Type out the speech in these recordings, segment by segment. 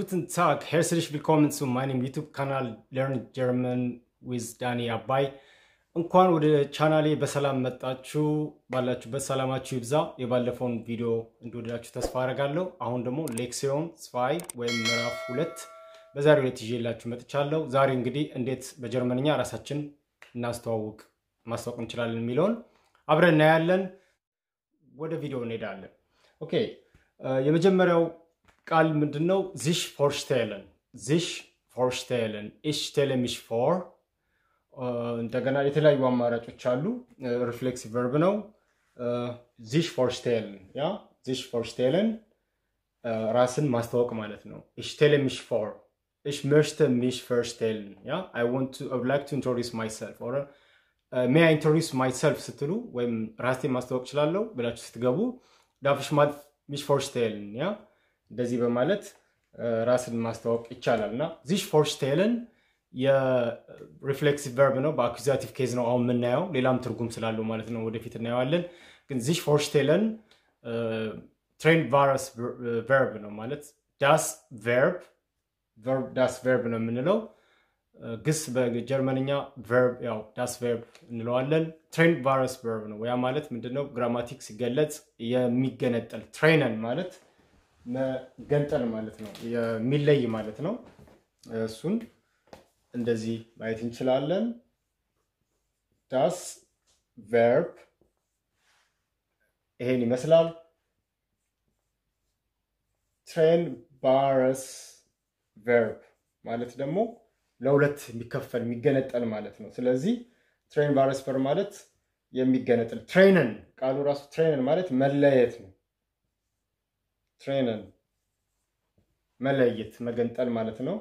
Guten Tag, herzlich willkommen zu meinem YouTube-Kanal Learn German with ዳኒ አባይ። እንኳን ወደ ቻናሌ በሰላም መጣችሁ። ባላችሁበት ሰላማችሁ ይብዛ። የባለፈውን ቪዲዮ እንደወደዳችሁ ተስፋ አደርጋለሁ። አሁን ደግሞ ሌክሲዮን ስፋይ ወይም ምዕራፍ ሁለት በዛሬው ዕለት ይዤላችሁ መጥቻለሁ። ዛሬ እንግዲህ እንዴት በጀርመንኛ ራሳችን እናስተዋውቅ ማስታወቅ እንችላለን የሚለውን አብረን እናያለን። ወደ ቪዲዮ እንሄዳለን። ኦኬ የመጀመሪያው ቃል ምንድን ነው? ዚሽ ፎርሽቴለን ዚሽ ፎርሽቴለን ኢሽ ስቴለ ሚሽ ፎር እንደገና የተለያዩ አማራጮች አሉ። ሪፍሌክሲቭ ቨርብ ነው። ዚሽ ፎርሽቴለን ያ ዚሽ ፎርሽቴለን ራስን ማስታወቅ ማለት ነው። ኢሽ ስቴለ ሚሽ ፎር ኢሽ möchte mich vorstellen ያ አይ ዋንት ቱ አይ ላይክ ቱ ኢንትሮዲውስ ማይሰልፍ ኦር ሜይ አይ ኢንትሮዲውስ ማይሰልፍ ስትሉ ወይም ራሴን ማስታወቅ እችላለሁ ብላችሁ ስትገቡ ዳፍሽ ማል ሚሽ ፎርሽቴልን ያ እንደዚህ በማለት ራስን ማስታወቅ ይቻላል እና ዚሽ ፎርሽቴልን የሪፍሌክሲቭ ቨርብ ነው። በአኩዛቲቭ ኬዝ ነው አሁን የምናየው። ሌላም ትርጉም ስላለው ማለት ነው ወደፊት እናየዋለን። ግን ዚሽ ፎርሽቴልን ትሬን ቫረስ ቨርብ ነው ማለት ዳስ ቨርብ ዳስ ቨርብ ነው የምንለው። ግስ በጀርመንኛ ቨርብ ያው ዳስ ቨርብ እንለዋለን። ትሬን ቫረስ ቨርብ ነው። ያ ማለት ምንድነው? ግራማቲክ ሲገለጽ የሚገነጠል ትሬነን ማለት መገንጠል ማለት ነው፣ የሚለይ ማለት ነው። እሱን እንደዚህ ማየት እንችላለን። ዳስ ቨርብ ይሄን ይመስላል። ትሬን ባረስ ቨርብ ማለት ደግሞ ለሁለት የሚከፈል የሚገነጠል ማለት ነው። ስለዚህ ትሬን ባረስ ቨርብ ማለት የሚገነጠል ትሬንን ቃሉ ራሱ ትሬንን ማለት መለየት ነው። ትሬንን መለየት መገንጠል ማለት ነው።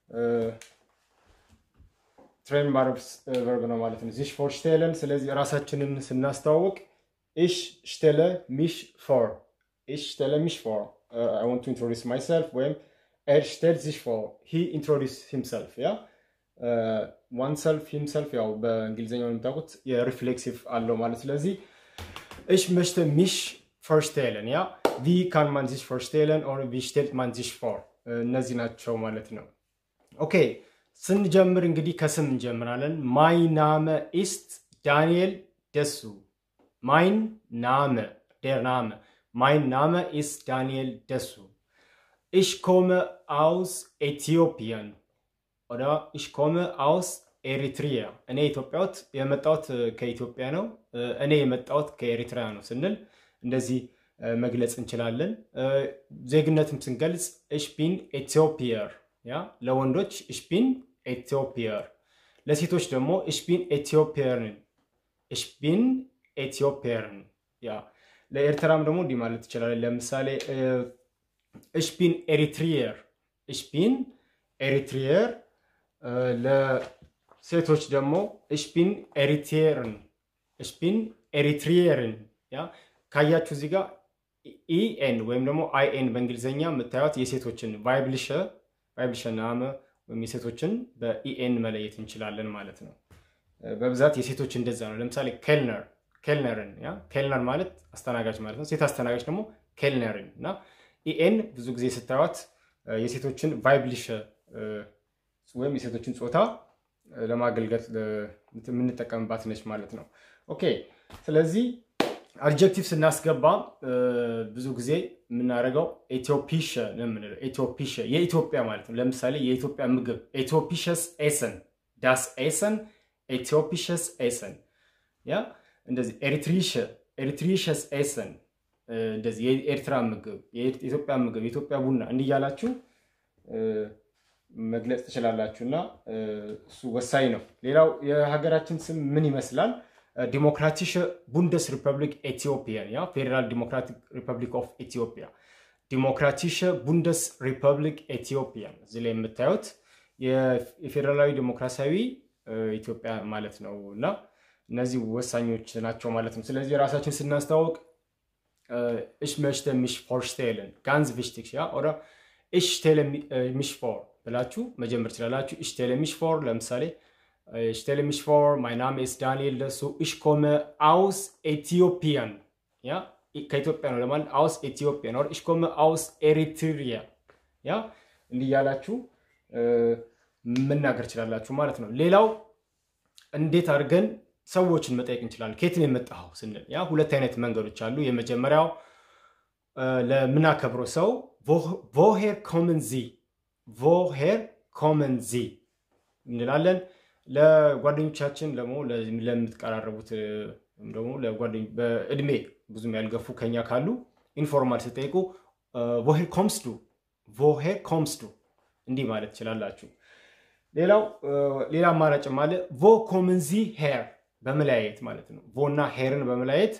ትሬን ቨርብ ነው ማለት ነው። ዚሽ ፎር ሽቴለን። ስለዚህ ራሳችንን ስናስተዋውቅ ኢሽ ሽቴለ ሚሽ ፎር ኢሽ ሽቴለ ሚሽ ፎር አይ ዋንት ቱ ኢንትሮዲውስ ማይሰልፍ ወይም ኤር ሽቴል ዚሽ ፎር ሂ ኢንትሮዲውስ ሂምሰልፍ ያ ዋን ሰልፍ ሂምሰልፍ ያው በእንግሊዝኛው የምታውቁት የሪፍሌክሲቭ አለው ማለት ስለዚህ ኢሽ መሽተ ሚሽ ፎርሽቴለን ያ ቪ ካን ማን ዚሽ ፎርሽቴለን ኦር ቪ ሽቴልት ማን ዚሽ ፎር እነዚህ ናቸው ማለት ነው። ኦኬ ስንጀምር እንግዲህ ከስም እንጀምራለን። ማይ ናመ ኢስት ዳንኤል ደሱ። ማይን ናመ ዴር ናመ ማይን ናመ ኢስት ዳንኤል ደሱ። ኢሽ ኮመ አውስ ኤቲዮፒያን ኦዳ ኢሽ ኮመ አውስ ኤሪትሪያ። እኔ ኢትዮጵያውት የመጣሁት ከኢትዮጵያ ነው። እኔ የመጣሁት ከኤሪትሪያ ነው ስንል እንደዚህ መግለጽ እንችላለን። ዜግነትም ስንገልጽ እሽቢን ኤቲዮፒየር ያ ለወንዶች እሽቢን ኤቲዮፒየር፣ ለሴቶች ደግሞ እሽቢን ኤቲዮፒየርን እሽቢን ኤቲዮፒየርን ያ ለኤርትራም ደግሞ እንዲህ ማለት ትችላለን። ለምሳሌ እሽቢን ኤሪትሪየር እሽቢን ኤሪትሪየር፣ ለሴቶች ደግሞ እሽቢን ኤሪትሪየርን እሽቢን ኤሪትሪየርን ያ ካያችሁ እዚህ ጋር ኢኤን ወይም ደግሞ አይኤን በእንግሊዝኛ የምታዩት የሴቶችን ቫይብልሸ ቫይብልሸ ናመ ወይም የሴቶችን በኢኤን መለየት እንችላለን ማለት ነው። በብዛት የሴቶች እንደዛ ነው። ለምሳሌ ኬልነር ኬልነርን ያ ኬልነር ማለት አስተናጋጅ ማለት ነው። ሴት አስተናጋጅ ደግሞ ኬልነርን እና ኢኤን ብዙ ጊዜ ስታዩት የሴቶችን ቫይብልሸ ወይም የሴቶችን ጾታ ለማገልገል የምንጠቀምባት ነች ማለት ነው። ኦኬ ስለዚህ አድጀክቲቭ ስናስገባ ብዙ ጊዜ የምናደርገው ኤትዮፒሸ ነው የምንለው። ኤትዮፒሸ የኢትዮጵያ ማለት ነው። ለምሳሌ የኢትዮጵያ ምግብ ኤትዮፒሸስ ኤሰን ዳስ ኤሰን ኤትዮፒሸስ ኤሰን ያ እንደዚህ ኤሪትሪሸ ኤሪትሪሸስ ኤሰን እንደዚህ የኤርትራ ምግብ፣ የኢትዮጵያ ምግብ፣ የኢትዮጵያ ቡና እንዲያላችሁ መግለጽ ትችላላችሁ እና እሱ ወሳኝ ነው። ሌላው የሀገራችን ስም ምን ይመስላል? ዲሞክራቲሽ ቡንደስ ሪፐብሊክ ኤቲዮፒያን ያ ፌዴራል ዲሞክራቲክ ሪፐብሊክ ኦፍ ኢትዮጵያ ዲሞክራቲሽ ቡንደስ ሪፐብሊክ ኤቲዮፒያን እዚህ ላይ የምታዩት የፌዴራላዊ ዲሞክራሲያዊ ኢትዮጵያ ማለት ነው እና እነዚህ ወሳኞች ናቸው ማለት ነው። ስለዚህ ራሳችን ስናስተዋውቅ እሽ መሽተ ሚሽ ፎርሽቴልን ጋንዝ ቪሽቲክ ያ ኦራ እሽ ቴለ ሚሽ ፎር ብላችሁ መጀመር ትችላላችሁ። እሽ ቴለ ሚሽ ፎር ለምሳሌ Ich stelle mich vor, mein Name ist Daniel Desu, ich komme aus Äthiopien. Ja, ከኢትዮጵያ ነው ለማለት aus Äthiopien oder ich komme aus Eritrea. Ja, እንዲህ እያላችሁ መናገር ትችላላችሁ ማለት ነው። ሌላው እንዴት አድርገን ሰዎችን መጠየቅ እንችላለን? ከየት ነው የመጣኸው ስንል ያ ሁለት አይነት መንገዶች አሉ። የመጀመሪያው ለምናከብረው ሰው ቮሄር ኮመን ዚ ቮሄር ኮመን ዚ እንላለን። ለጓደኞቻችን ደግሞ ለምትቀራረቡት ደግሞ በእድሜ ብዙም ያልገፉ ከኛ ካሉ ኢንፎርማል ስጠይቁ ቮሄር ኮምስዱ ቮሄር ኮምስዱ እንዲህ ማለት ትችላላችሁ። ሌላው ሌላ አማራጭም አለ ቮ ኮመንዚ ሄር በመለያየት ማለት ነው። ቮ እና ሄርን በመለያየት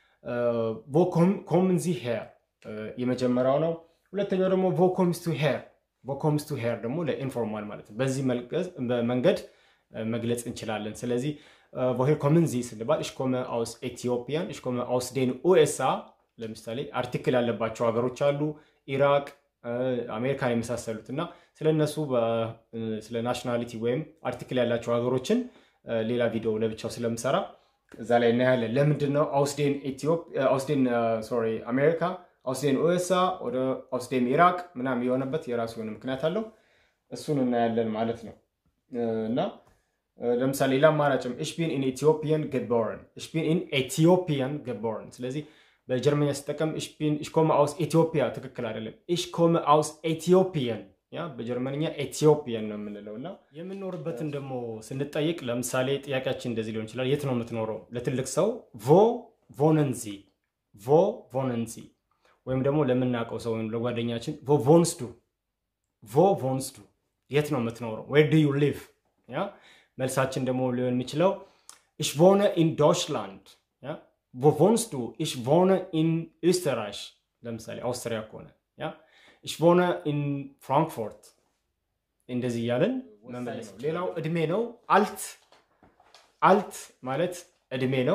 ቮ ኮመንዚ ሄር የመጀመሪያው ነው። ሁለተኛው ደግሞ ቮ ኮምስቱ ሄር ቮ ኮምስቱ ሄር ደግሞ ለኢንፎርማል ማለት ነው። በዚህ መንገድ መግለጽ እንችላለን። ስለዚህ ቮሄር ኮመን ዚ ስንባል እሽ ኮመ አውስ ኤቲዮፒያን እሽ ኮመ አውስ ዴን ኡኤስአ ለምሳሌ አርቲክል ያለባቸው ሀገሮች አሉ ኢራቅ አሜሪካን የመሳሰሉት እና ስለነሱ ስለ ናሽናሊቲ ወይም አርቲክል ያላቸው ሀገሮችን ሌላ ቪዲዮ ለብቻው ስለምሰራ እዛ ላይ እናያለን። ለምንድን ነው አውስዴን አውስዴን ሶሪ አሜሪካ አውስዴን ኡኤስአ ወደ አውስዴን ኢራቅ ምናምን የሆነበት የራሱ የሆነ ምክንያት አለው። እሱን እናያለን ማለት ነው እና ለምሳሌ ሌላ አማራጭም እሽቢን ኢን ኢትዮጵያን ገቦርን እሽቢን ኢን ኢትዮጵያን ገቦርን ስለዚህ በጀርመኛ ስጠቀም ኢሽኮመ አውስ ኢትዮጵያ ትክክል አይደለም። ኢሽኮመ አውስ ኢትዮጵያን ያ በጀርመንኛ ኢትዮጵያን ነው የምንለው እና የምንኖርበትን ደግሞ ስንጠይቅ ለምሳሌ ጥያቄያችን እንደዚህ ሊሆን ይችላል። የት ነው የምትኖረው? ለትልቅ ሰው ቮ ቮነንዚ ቮ ቮነንዚ ወይም ደግሞ ለምናውቀው ሰው ወይም ለጓደኛችን ቮ ቮንስዱ ቮ ቮንስዱ የት ነው የምትኖረው? ዌር ዱ ዩ ሊቭ ያ መልሳችን ደግሞ ሊሆን የሚችለው ኢሽ ቮነ ኢን ዶችላንድ wo wohnst du? Ich wohne in Österreich. ለምሳሌ አውስትሪያ ከሆነ ያ ich wohne in Frankfurt እንደዚህ እያለን መመለስ ነው። ሌላው እድሜ ነው። አልት አልት ማለት እድሜ ነው።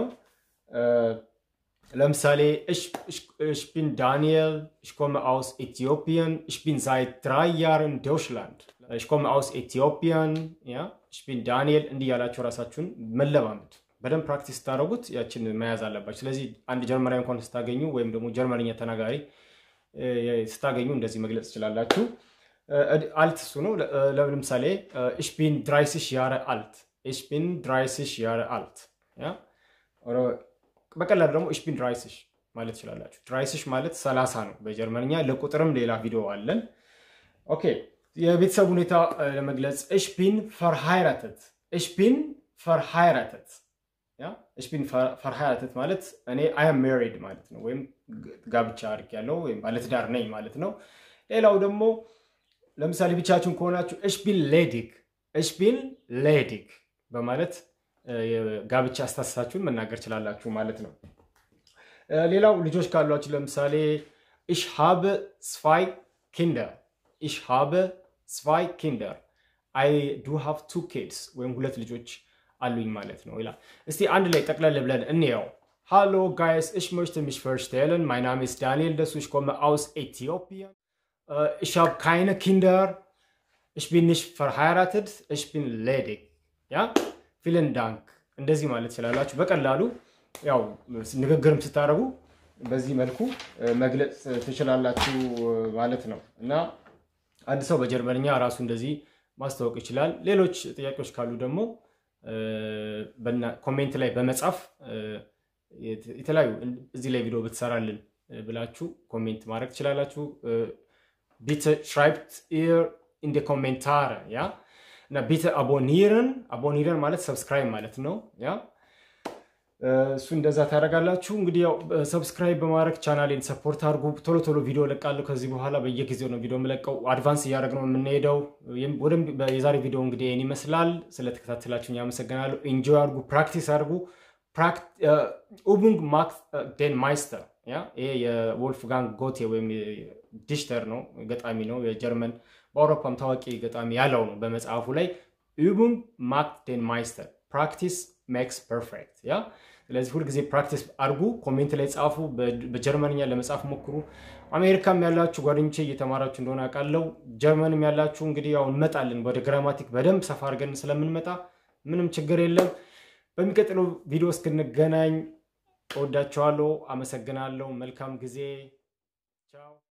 ለምሳሌ ich bin Daniel, ich komme aus Äthiopien, ich bin seit drei Jahren in Deutschland. ich komme aus Äthiopien, ja, ich bin Daniel እንዲህ ያላችሁ ራሳችሁን መለማመድ በደንብ ፕራክቲስ ስታደረጉት ያችን መያዝ አለባቸው። ስለዚህ አንድ ጀርመናዊ እንኳን ስታገኙ ወይም ደግሞ ጀርመንኛ ተናጋሪ ስታገኙ እንደዚህ መግለጽ ትችላላችሁ። አልት እሱ ነው። ለምሳሌ ኢሽቢን ድራይስሽ ያረ አልት ኢሽቢን ድራይስሽ ያረ አልት። በቀላሉ ደግሞ ኢሽቢን ድራይስሽ ማለት ትችላላችሁ። ድራይስሽ ማለት ሰላሳ ነው በጀርመንኛ። ለቁጥርም ሌላ ቪዲዮ አለን። ኦኬ የቤተሰብ ሁኔታ ለመግለጽ ኢሽቢን ፈርሃይራተት ኢሽቢን ፈርሃይራተት ያ እሽቢን ፈርሃያትት ማለት እኔ አም ሜሪድ ማለት ነው፣ ወይም ጋብቻ አድርጌያለሁ ወይም ባለትዳር ነኝ ማለት ነው። ሌላው ደግሞ ለምሳሌ ብቻችሁን ከሆናችሁ እሽቢን ሌዲግ እሽቢን ሌዲግ በማለት ጋብቻ አስተሳሰባችሁን መናገር ችላላችሁ ማለት ነው። ሌላው ልጆች ካሏችሁ ለምሳሌ ኢሽ ሃበ ስፋይ ኪንደር ኢሽ ሃበ ስፋይ ኪንደር አይ ዱ ሃቭ ቱ ኪድስ ወይም ሁለት ልጆች አሉኝ ማለት ነው ይላል። እስቲ አንድ ላይ ጠቅለል ብለን እንየው። ሃሎ ጋይስ ich möchte mich vorstellen. Mein Name ist Daniel Dessu. Ich komme aus Äthiopien. Äh, ich habe keine Kinder. Ich bin nicht verheiratet. Ich bin ledig. Ja? Vielen Dank. እንደዚህ ማለት ትችላላችሁ በቀላሉ ያው ንግግርም ስታደርጉ በዚህ መልኩ መግለጽ ትችላላችሁ ማለት ነው እና አንድ ሰው በጀርመንኛ ራሱ እንደዚህ ማስታወቅ ይችላል። ሌሎች ጥያቄዎች ካሉ ደግሞ ኮሜንት ላይ በመጻፍ የተለያዩ እዚህ ላይ ቪዲዮ ብትሰራልን ብላችሁ ኮሜንት ማድረግ ትችላላችሁ። ቢተ ሽራይብት ኢር ኢንደ ኮሜንታረ ያ እና ቢተ አቦኒርን አቦኒርን ማለት ሰብስክራይብ ማለት ነው ያ እሱ እንደዛ ታደርጋላችሁ። እንግዲህ ያው ሰብስክራይብ በማድረግ ቻናሌን ሰፖርት አድርጉ። ቶሎ ቶሎ ቪዲዮ እለቃለሁ ከዚህ በኋላ በየጊዜው ነው ቪዲዮ የምለቀው። አድቫንስ እያደረግነው የምንሄደው። የዛሬ ቪዲዮ እንግዲህ ይህን ይመስላል። ስለተከታተላችሁኝ አመሰግናለሁ። ኢንጆይ አድርጉ፣ ፕራክቲስ አድርጉ። ኡቡንግ ማክስ ዴን ማይስተር ያ ይሄ የወልፍጋንግ ጎቴ ወይም ዲሽተር ነው፣ ገጣሚ ነው። የጀርመን በአውሮፓም ታዋቂ ገጣሚ ያለው ነው በመጽሐፉ ላይ ኡቡንግ ማክስ ዴን ማይስተር ፕራክቲስ ሜክስ ፐርፌክት ያ ስለዚህ ሁልጊዜ ፕራክቲስ አድርጉ። ኮሜንት ላይ ጻፉ። በጀርመንኛ ለመጻፍ ሞክሩ። አሜሪካም ያላችሁ ጓደኞቼ እየተማራችሁ እንደሆነ አውቃለሁ። ጀርመንም ያላችሁ እንግዲህ ያው እንመጣለን ወደ ግራማቲክ በደንብ ሰፋ አድርገን ስለምንመጣ ምንም ችግር የለም። በሚቀጥለው ቪዲዮ እስክንገናኝ እወዳችኋለሁ። አመሰግናለሁ። መልካም ጊዜ። ቻው